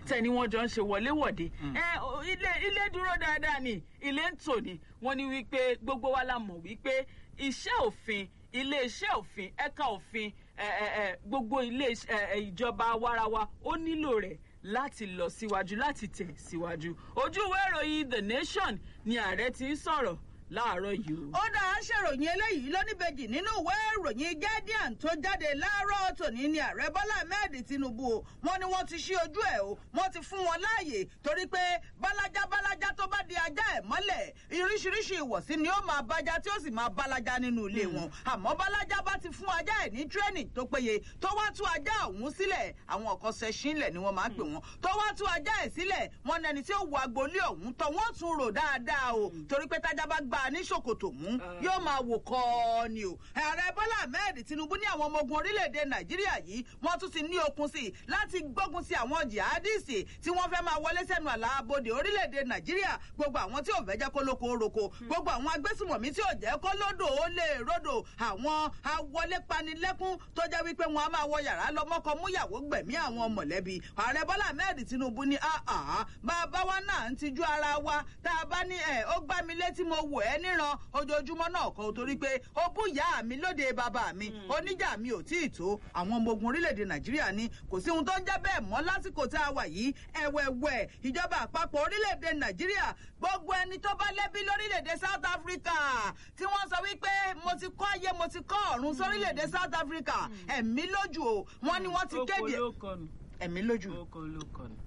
tẹni wọn jọ ń ṣe wọléwọ̀de ẹ o, ilé ilé dúró dáadáa ni ilé ń tò ní wọn ní wípé gbogbo wa la mọ̀ wípé iṣẹ́ òfin iléeṣẹ́ òfin ẹ̀ka òfin ẹ, ẹ, ẹ, gbogbo ilé ẹ, ẹ, ìjọba warawa ó nílò rẹ̀ láti lọ síwájú láti tẹ̀ síwájú ojú ìwé ìròyìn the nation ni ààrẹ ti ń sọ̀rọ̀ láàárọ̀ yìí o. ó dáa ṣèròyìn eléyìí lóníbejì nínú ìwé ìròyìn guardian tó jáde láàárọ̀ tòní ní ààrẹ bọ́lá ahmed tinubu o wọ́n ní wọ́n ti ṣí ojú ẹ̀ o wọ́n ti fún wọn láàyè torí pé bálájá bálájá tó bá di ajá ẹ̀ mọ́lẹ̀ iríṣiríṣi ìwọ̀sí ni ó máa bájá tí ó sì máa bálájá nínú ilé wọn àmọ́ bálájá bá ti fún ajá ẹ̀ ní training tó péye tó wá tú ajá ọ̀hún sílẹ̀ àwọn ọkọ̀ ṣẹṣinlẹ̀ ni wọ́n máa ń pè wọ́n tó wá tú ajá ẹ̀ sílẹ̀ wọ́n ní ẹni tí ó wo agboolé ọ̀hún tọ́ wọ́n tún rò dáadáa o torí pé tájá bá gbà ní ṣòkòtò mú yóò máa wò kọ́ ọ ni o ààrẹ bọ́lá ahmed tinubu ní àwọn ọmọ ogun orílẹ̀-èdè nàìjíríà yìí wọ́n tún ti ní okun sí i láti gbógun sí àwọn jihadisti tí wọ́n fẹ́ máa wọlé sẹ́nu àlàbodè orílẹ̀-èdè nàìjíríà gbogbo àwọn tí ò fẹ́ jẹ́ kó lóko roko gbogbo àwọn agbésùmọ̀mí tí ò jẹ́ kó lódò ó lè ródò àwọn awọlé panilẹ́kún tó jẹ́ wípé wọn a máa wọ yàrá lọ́mọ́kọ múyàwó gbẹ̀mí àwọn mọ̀lẹ́bí ààrẹ bọ́lá ahmed tinubu ní àhà bàbá wa náà ń tijú ara wa tá a bá ní ẹ̀ ó gbá mi létí mo wò ẹ́ níran ojoojúmọ́ náà kọ́ torí pé ó bú ìyá mi lóde bàbá mi oníjà mi ò tí ì tó àwọn ọmọ ogun orílẹ̀-èdè nàìjíríà ní kò sí ohun tó ń jẹ́ bẹ́ẹ̀ mọ́ lásìkò tá a wà yìí ẹ̀wẹ̀wẹ̀ ìjọba àpapọ̀ orílẹ̀-èdè nàìjíríà gbogbo ẹni tó bá lẹ́bí lórílẹ̀-èdè south africa tí wọ́n sọ wípé mo ti kọ́ ayé mo ti kọ́ ọ̀run sórílẹ̀-èdè south africa ẹ̀mí lójú o wọ́n ní wọ́n ti kéde oko ló kọnu ẹ̀mí lójú oko ló kọnu.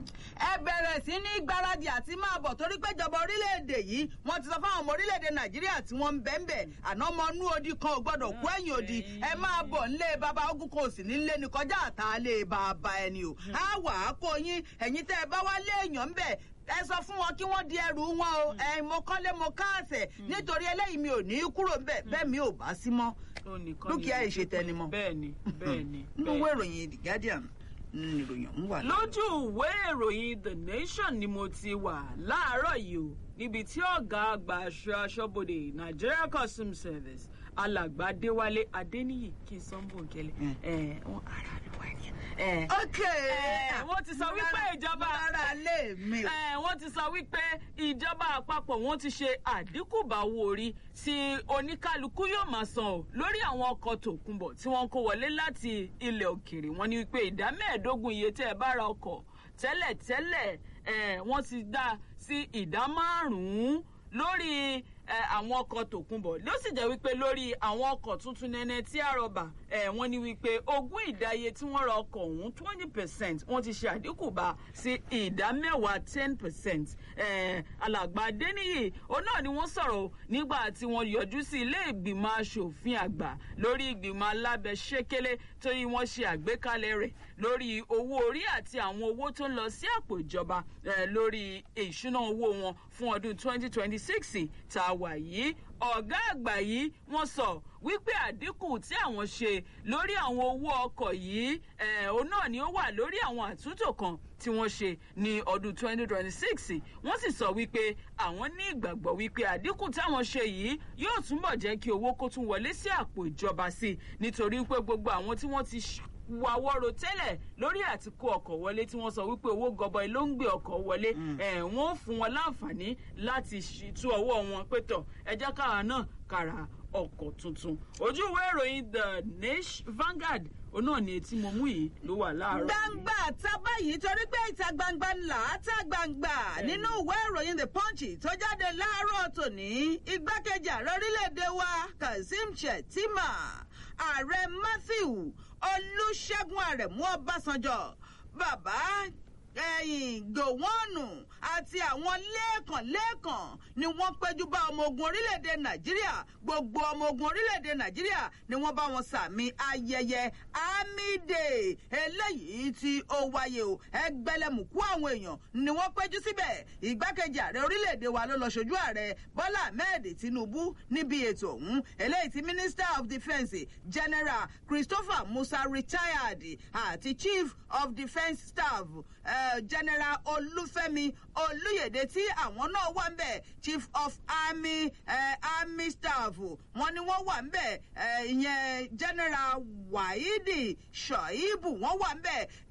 ẹ bẹ̀rẹ̀ sí ní gbáradì àti máa bọ̀ torí pé ìjọba orílẹ̀-èdè yìí wọ́n ti sọ fáwọn ọmọ orílẹ̀-èdè nàìjíríà tí wọ́n ń bẹ̀ ń bẹ̀ àná ọmọ inú odi kan ò gbọ́dọ̀ kú ẹ̀yìn odi ẹ máa bọ̀ nílé bàbá ogun kan ò sì nílé ní kọjá àtàlẹ́ bàbá ẹni o á wà á kó yín ẹ̀yin tẹ́ ẹ bá wá lé èèyàn ń bẹ̀ ẹ sọ fún wọn kí wọ́n di ẹrù wọn o ẹ mo kọ́lé mo káàsẹ̀ nítorí eléyìí mi ò ní í kúrò ńbẹ̀ bẹ́ẹ̀ mi ò bá sí mọ́ Ó nìkan dúkìá ni- ìṣètẹnimọ́ bẹ́ẹ̀ni bẹ́ẹ̀ni nínú bẹ́ẹ̀ni. ìwé ìròyìn the guardian ní ìròyìn ọ̀hún wà. lójú ìwé ìròyìn the nation ni mo ti wà láàárọ̀ yìí o níbi tí ọ̀gá àgbà aṣọ aṣọ́bodè nigeria customs service alàgbà adéwálé adéníyì kí n sọ ń bò ń kẹlẹ ẹ wọn ara mi wá ní. ẹ ok ẹ, wọ́n ti sọ wípé ìjọba ara lè mi o. ẹ wọ́n ti sọ wípé ìjọba àpapọ̀ wọ́n ti ṣe àdínkù bá owó orí tí oníkálukú yóò máa san o lórí àwọn ọkọ̀ tòkunbọ̀ tí wọ́n kó wọlé láti ilẹ̀ òkèèrè wọ́n ní wípé ìdá mẹ́ẹ̀ẹ́dógún iye tẹ́ ẹ bá ra ọkọ̀ tẹ́lẹ̀tẹ́lẹ̀ ẹ wọ́n ti dá sí ìdá márùn-ún lórí ẹ, àwọn ọkọ̀ tòkunbọ̀ ló sì jẹ́ wípé lórí àwọn ọkọ̀ tuntun nẹ́nẹ́ tí a rọ̀bà ẹ, wọ́n ní wípé ogún ìdáye tí wọ́n ra ọkọ̀ ọ̀hún twenty percent wọ́n ti ṣe àdínkù bá sí ìdá mẹ́wàá ten percent alàgbà adéníyì òun náà ni wọ́n sọ̀rọ̀ o nígbà tí wọ́n yọjú sí ilé ìgbìmọ̀ asòfin àgbà lórí ìgbìmọ̀ alábẹ́sẹ́kẹ́lé torí wọ́n ṣe àgbékalẹ̀ rẹ̀ lórí owó orí àti àwọn owó tó ń lọ sí àpò ìjọba eh, lórí ìṣúná owó wọn fún ọdún twenty twenty six tá a wà yìí ọ̀gá àgbà yìí wọ́n sọ wípé àdínkù tí àwọn ṣe lórí àwọn owó ọkọ̀ yìí eh, òun náà ni ó wà lórí àwọn àtúntò kan tí wọ́n ṣe ní ọdún 2026 wọ́n sì sọ wípé àwọn ní ìgbàgbọ́ wípé àdínkù táwọn ṣe yìí yóò túbọ̀ jẹ́ kí owó kó tún wọlé sí àpò ìjọba sí i nítorí pé gbogbo àwọn tí wọ́n ti ṣ- wàwọ́rò tẹ́lẹ̀ lórí àti kó ọkọ̀ wọlé tí wọ́n sọ wípé owó gọbọi ló ń gbé ọkọ̀ wọlé ẹ̀ wọ́n fún wọn láǹfààní láti ṣì- tú ọwọ́ wọn pé tọ̀ ẹ jẹ́ káwa náà kàrà ọkọ̀ tuntun ojú ìwé ìròyìn the nation Vanguard òun náà ni etí mo mú yìí ló wà láàárọ̀ yìí. gbangba ta báyìí torí pé ìta gbangba ńlá ta gbangba nínú ìwé ìròyìn the punch tó jáde láàárọ̀ tòní igbákejì ààrẹ orílẹ̀-èdè wa kazeem shettima ààrẹ matthew olùṣègùn àrẹ̀mú ọbásanjọ́ bàbá ẹ̀yìn gòwọ́nù àti àwọn lẹ́ẹ̀kan-lẹ́ẹ̀kan ni wọ́n péjú bá ọmọ ogun orílẹ̀-èdè nàìjíríà gbogbo ọmọ ogun orílẹ̀-èdè nàìjíríà ni wọ́n bá wọn sàmì ayẹyẹ army day eléyìí tí ó wáyé o ẹgbẹ̀lẹ́mùkú àwọn èèyàn ni wọ́n péjú síbẹ̀ ìgbákejì ààrẹ orílẹ̀-èdè wa ló lọ ṣojú ààrẹ bọ́lá ahmed tinubu níbi ètò ọ̀hún eléyìí tí minister of defence general christopher musa retired àti chief of defence staff uh, general olúfẹ́mi olúyèdè tí àwọn náà wà ń bẹ̀ chief of army uh, army staff wọn ni wọ́n wà ń bẹ̀ uh, ìyẹn general wahidi shoibu wọ́n wà ń bẹ̀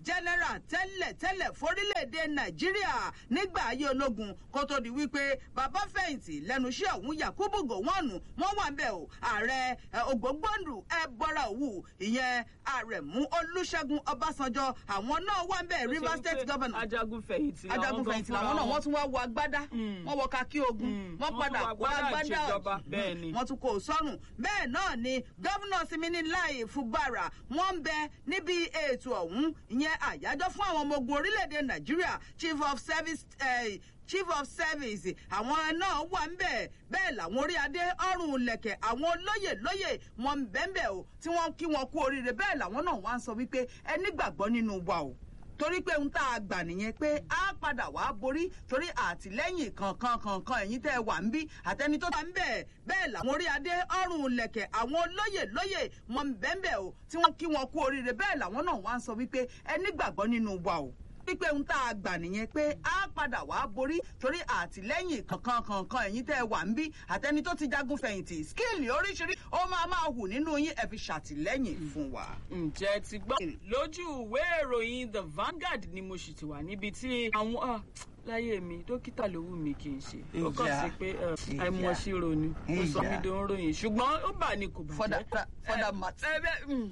general tẹ́lẹ̀ tẹ́lẹ̀ forílẹ̀-èdè nàìjíríà nígbà ayé ológun kó tó di wípé bàbá fẹ̀yìntì lẹ́nu iṣẹ́ ọ̀hún yakubu gowonu wọ́n wà ń bẹ̀ o ààrẹ ògbógbòǹdù ẹbọra òwú ìyẹn àrẹ̀mú olùṣègùn ọbásanjọ́ àwọn náà wà ń bẹ̀ rivers state governor ajagun fẹ̀yìntì làwọn ajagun gan fẹ̀yìntì fúnra làwọn náà wọn. wọ́n tún wá wọ agbádá Mm. wọ́n wọ kakí ogun Mm. wọ́n Wọ́n padà tún wọ kó agbádá agbádá ìṣèjọba. Mm. Bẹ́ẹ̀ ni. wọ́n tún kó o sọ́rùn bẹ́ẹ̀ náà ni gómìnà simini láì fúbàrà wọ́n ń bẹ níbi ètò ọ̀hún ìyẹn àyájọ́ fún àwọn ọmọ ogun orílẹ̀-èdè nàìjíríà chief of service eh, chief of service àwọn náà wà ń bẹ̀ bẹ́ẹ̀ làwọn orí adé ọrùn lẹ̀kẹ̀ àwọn olóyè lóyè wọn ń bẹ́ẹ̀ bẹ́ẹ̀ o tí wọ́n kí wọn kú oríire bẹ́ẹ̀ làwọn náà wá ń sọ wípé ẹ nígbàgbọ́ nínú wa o torí pé ohun tá a gbà nìyẹn pé a padà wá borí torí àtìlẹ́yìn kankan kankan ẹ̀yin tẹ́ ẹ wà ń bí àtẹni tó ta ń bẹ̀ bẹ́ẹ̀ làwọn orí adé ọrùn lẹ̀kẹ̀ àwọn olóyè lóyè wọn ń bẹ́ẹ̀ bẹ́ẹ̀ o tí wọ́n kí wọn kú oríire bẹ́ẹ̀ làwọn náà wá ń sọ wípé ẹ nígbàgbọ́ nínú wa o wípé ohun tá a gbà nìyẹn pé a padà wá borí torí àtìlẹ́yìn kankan kankan ẹ̀yin tẹ́ ẹ wà ń bí àtẹni tó ti jagun fẹ̀yìntì skíìlì oríṣiríṣi ó máa máa hù nínú yín ẹ fi ṣàtìlẹ́yìn fún wa. ǹjẹ́ ti gbọ́ lójú ìwé ìròyìn the Vanguard ni mo sì ti wà níbi tí àwọn ah, láyé mi dókítà ló wù mí kì í ṣe ó kàn Ìjà. sí pé eh, Ìjà. àìmọ̀ṣirò ni ó sọ Ìjà. mí dán ròyìn ṣùgbọ́n ó bà ní kò for bàjẹ́. that for that matter. ẹ bẹ mm,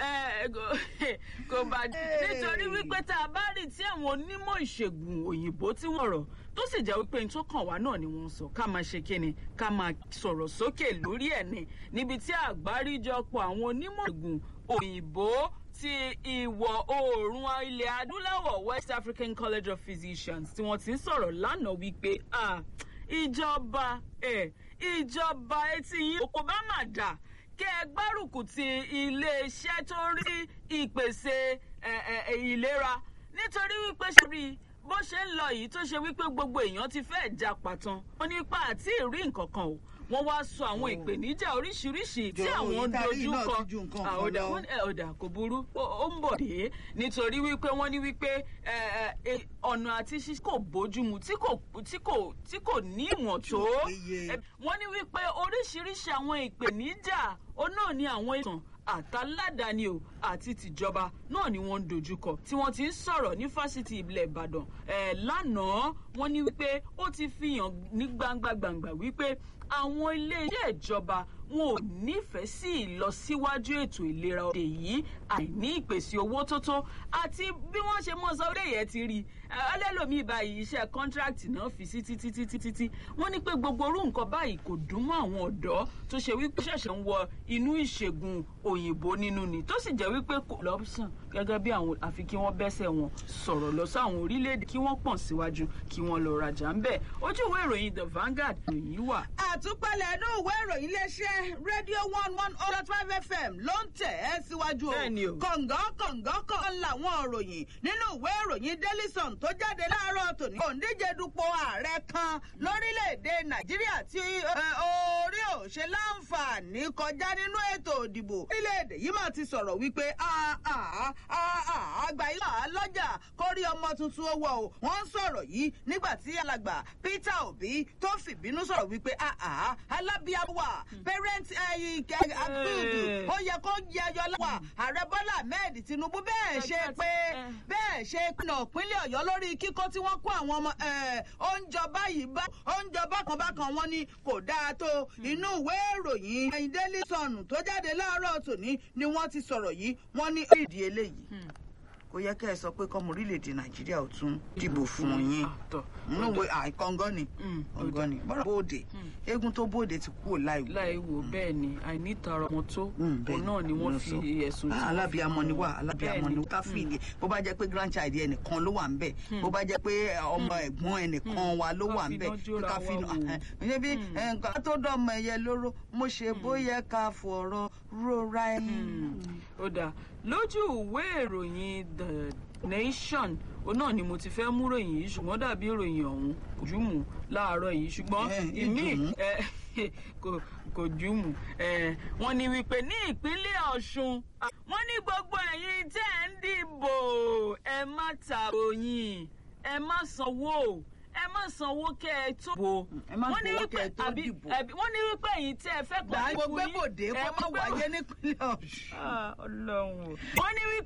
ẹ kò- kò bàjẹ́ nítorí wípé tá a bá rí tí àwọn onímọ̀ ìṣègùn òyìnbó tí wọ́n rọ̀ tó sì jẹ́ wípé n tó kàn wá náà ni wọ́n sọ ká máa ṣe kíni ká máa sọ̀rọ̀ sókè lórí ẹ̀ ni níbi tí àgbáríjọpọ̀ àwọn onímọ̀ ìṣègùn òyìnbó ti ìwọ̀ oòrùn ilẹ̀ adúláwọ̀ West African College of Physicians tí wọ́n ti ń sọ̀rọ̀ lánàá wípé ah, ìjọba ẹ̀ ìjọba etí yín kò bá mà dà kí ẹ gbárùkù ti iléeṣẹ́ tó ń rí ìpèsè ẹ, ẹ, ẹ, ìlera nítorí wípé ṣe rí i bó ṣe ń lọ yìí tó ṣe wípé gbogbo èèyàn ti fẹ́ já pàtàn wọn nípa àti ìrí nǹkan kan o wọ́n wá sọ àwọn ìpèníjà oríṣiríṣi tí Jọ̀ọ́, àwọn ìtarí dojú náà kọ ti ju nǹkan Ah, kan ọ̀dà lọ. wọ́n ní, ẹ, ọ̀dà kò burú ó ó ń bọ̀ dé nítorí wípé wọ́n ní wípé ẹ, ẹ, ẹ, ọ̀nà àti ṣíṣe kò bójúmu tí kò tí kò tí kò ní ìwọ̀n tó péye. Ẹ, wọ́n ní wípé oríṣiríṣi àwọn ìpèníjà ó náà ní àwọn ìtàn àtàládàáni o àti tìjọba náà ni wọ́n ń dojúkọ tí wọ́n ti ń sọ̀rọ̀ ní fásitì ilẹ̀ ìbàdàn ẹ̀ lánàá wọ́n ní wípé ó ti fi hàn ní gbangba gbangba wípé àwọn iléeṣẹ́ ìjọba wọn ò nífẹ̀ẹ́ sí ìlọsíwájú ètò ìlera òde yìí àìní ìpèsè owó tó tó àti bí wọ́n ṣe mọ́ sọ orí yẹn ti rí ọlẹ́lòmíì báyìí iṣẹ́ kọ́ńtrákìtì náà fi sí títí títí títí wọ́n ní pé gbogbo orú nǹkan báyìí kò dùn mọ́ àwọn ọ̀dọ́ tó ṣe wípé ṣẹ̀ṣẹ̀ ń wọ inú ìṣègùn òyìnbó nínú ni tó sì jẹ́ wípé kò lọ́sàn gẹ́gẹ́ bí àwọn àfi kí wọ́n bẹ́sẹ̀ wọn sọ̀rọ̀ lọ sí àwọn orílẹ̀-èdè kí wọ́n pọ̀n síwájú kí wọ́n lọ rajà ń bẹ̀ ojú ìwé ìròyìn the Vanguard ìròyìn wà. àtúpalẹ̀ inú ìwé ìròyìn iléeṣẹ́ rédíò one one oh dot five fm ló ń tẹ̀ ẹ́ síwájú o Bẹ́ẹ̀ni o. kọ̀ǹgọ́ kọ̀ǹgọ́ kan làwọn ìròyìn nínú ìwé ìròyìn daily sun tó jáde láàárọ̀ tòní òǹdíje dupò ààrẹ kan lórílẹ̀‐èdè nàìjíríà tí ẹ, orí ò ṣe láǹfààní kọjá nínú ètò ìdìbò orílẹ̀‐èdè yìí mà ti sọ̀rọ̀ wípé àgbà ilé àlọ́jà kórí ọmọ tuntun owó o wọ́n ń sọ̀rọ̀ yìí nígbà tí alàgbà peter obi tó fìbínú sọ̀rọ̀ wípé alábíàwà parent àgbùdù ó yẹ kó yẹyọ láwà ààrẹ bọ́lá ahmed tinubu bẹ́ẹ̀ ṣe pé bẹ́ẹ̀ ṣe pinnu ìpínlẹ̀ ọ̀yọ́ lórí kíkó tí wọ́n kó àwọn ọmọ oúnjẹ báyìí bá oúnjẹ bákan bákan wọn ni kò dáa tó inú ìwé ìròyìn ẹ̀yìn daily sun tó jáde láàárọ̀ tòní ni wọ́n ti sọ̀rọ̀ yìí wọ́n ní ìdí eléyìí kò yẹ kẹ́ ẹ sọ pé kọ́mọ orílẹ̀-èdè nàìjíríà ò tún dìbò fún yín nínú ìwé àìkọ́ngọ́ ni kọ́ngọ́ ni bọ́dọ̀ bóde eégún tó bóde ti kúrò láìwò. láìwò bẹ́ẹ̀ ni àìnítara ọmọ tó òun náà ni wọ́n fi ẹ̀sùn tí wọ́n fi alábìàmọ ni wá alábìàmọ ni wá káfíìlì bó bá jẹ́ pé grandchild ẹnìkan ló wà ń bẹ̀ bó bá jẹ́ pé ọmọ ẹ̀gbọ́n ẹnìkan wa ló wà ń bẹ̀ káfíìlì ǹjẹ́ bí nǹkan tó dọ̀mọ ẹ̀yẹ lóró mo ṣe bóyá ká fọ̀rọ̀ rora ẹ̀yìn. ó dáa lójú ìwé ìròyìn the nation òun náà ni mo ti fẹ́ mú ròyìn yìí ṣùgbọ́n dàbí ìròyìn ọ̀hún kò jùmù láàárọ̀ yìí ṣùgbọ́n ìmí kò jùmù wọ́n ní wípé ní ìpínlẹ̀ ọ̀ṣun wọ́n ní gbogbo ẹ̀yin tẹ́ ẹ̀ ń dìbò ẹ má tàròyìn ẹ má sanwó ẹ má sanwó kẹ ẹ tó bò wọ́n ní wípé àbí wọ́n ní wípé ẹ̀yin tẹ́ ẹ fẹ́ gbà gbogbo gbòde kó má wáyé nípínlẹ̀ ọ̀ṣun. ọlọ́run wọ́n ní wípé.